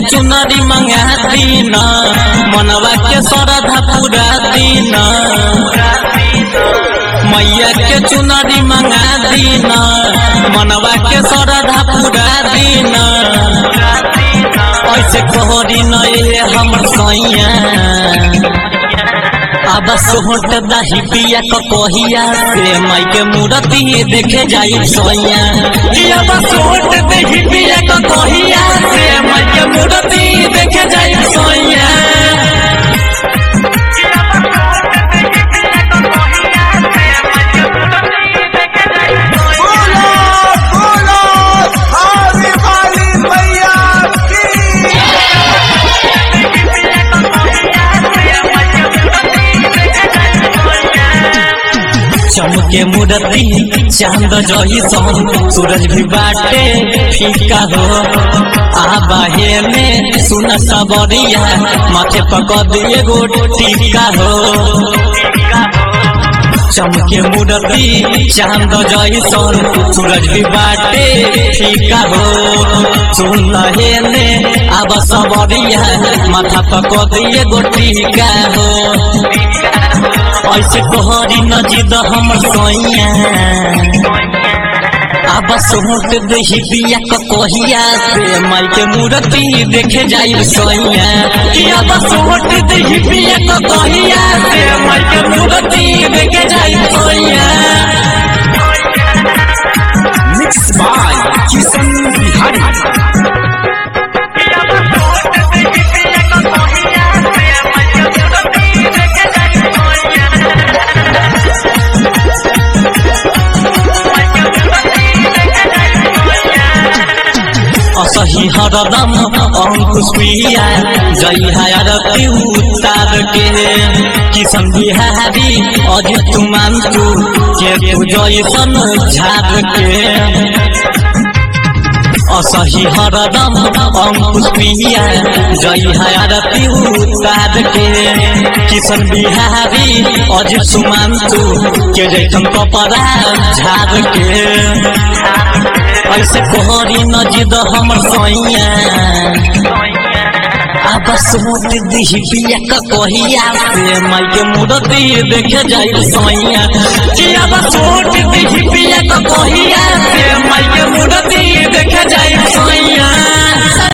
चुनरी मंगा दीना मनवा के श्रद्धा पूरा दीना मैया के चुनरी मंगा दीना मनवा के श्रद्धा पूरा दीना ऐसे कहरी नए हमर सैया अब सोहट दही पिया क कहिया से माई के मूर्ति देखे जाई सैया अब सोहट दही पिया क कहिया से माई के मूर्ति देखे जाई सैया बोलो बोलो आने वाली मैया की चमके मूर्ति चांद जही सन सूरज भी बाटे फीका हो आबाहे में सुन सबरिया माथे पकड़ दिए गो टीका हो चमके मूर्ति चांद जही सन सूरज भी बाटे फीका हो सुन ने अब सबरिया माथा पकड़ दिए गो टीका हो ऐसे तोहरी नजीद हमर सैया अब सोहट दही बिया क कहिया से माई के मूर्ति देखे जाई सैया कि अब सोहट दही बिया क कहिया से माई के मूर्ति देखे जाई सैया मिक्स बाय किशन बिहारी असही हरदम अंकुश पिया जय हरती उतार के किशन बिहारी अजित मानतु के तू जैसन झाड़ के असही हरदम अंकुश पिया जय हरती उतार के किशन बिहारी अजित सुमांतु के जैसन कपड़ा झाड़ के ऐसे कोहरी नजिद हमर सैया अब सोच दिही पिया क कहिया से माई के मूर्ति देखे जाई सैया कि अब सोच